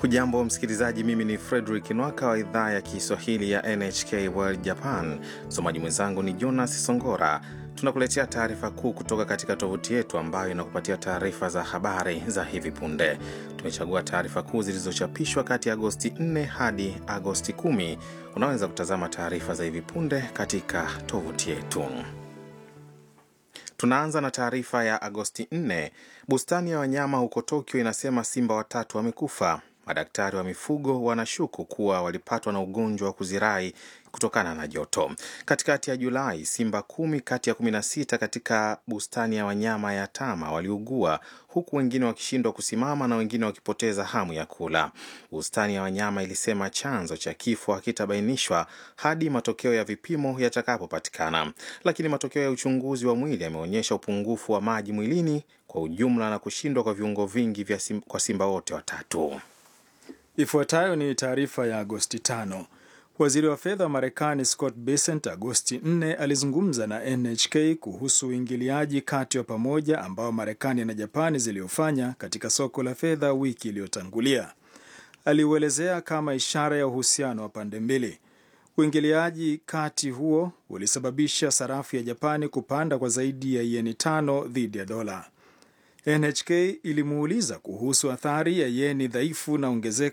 Hujambo msikilizaji, mimi ni Frederick Nwaka wa idhaa ya Kiswahili ya NHK World Japan. Msomaji mwenzangu ni Jonas Songora. Tunakuletea taarifa kuu kutoka katika tovuti yetu ambayo inakupatia taarifa za habari za hivi punde. Tumechagua taarifa kuu zilizochapishwa kati ya Agosti 4 hadi Agosti 10. Unaweza kutazama taarifa za hivi punde katika tovuti yetu. Tunaanza na taarifa ya Agosti 4. Bustani ya wanyama huko Tokyo inasema simba watatu wamekufa. Madaktari wa mifugo wanashuku kuwa walipatwa na ugonjwa wa kuzirai kutokana na joto. Katikati ya Julai, simba kumi kati ya kumi na sita katika bustani ya wanyama ya Tama waliugua huku wengine wakishindwa kusimama na wengine wakipoteza hamu ya kula. Bustani ya wanyama ilisema chanzo cha kifo hakitabainishwa hadi matokeo ya vipimo yatakapopatikana, lakini matokeo ya uchunguzi wa mwili yameonyesha upungufu wa maji mwilini kwa ujumla na kushindwa kwa viungo vingi vya sim, kwa simba wote watatu. Ifuatayo ni taarifa ya Agosti 5. Waziri wa fedha wa Marekani Scott Bessent Agosti 4 alizungumza na NHK kuhusu uingiliaji kati wa pamoja ambao Marekani na Japani ziliofanya katika soko la fedha wiki iliyotangulia. Aliuelezea kama ishara ya uhusiano wa pande mbili. Uingiliaji kati huo ulisababisha sarafu ya Japani kupanda kwa zaidi ya yeni tano dhidi ya dola. NHK ilimuuliza kuhusu athari ya yeni dhaifu na ongezeko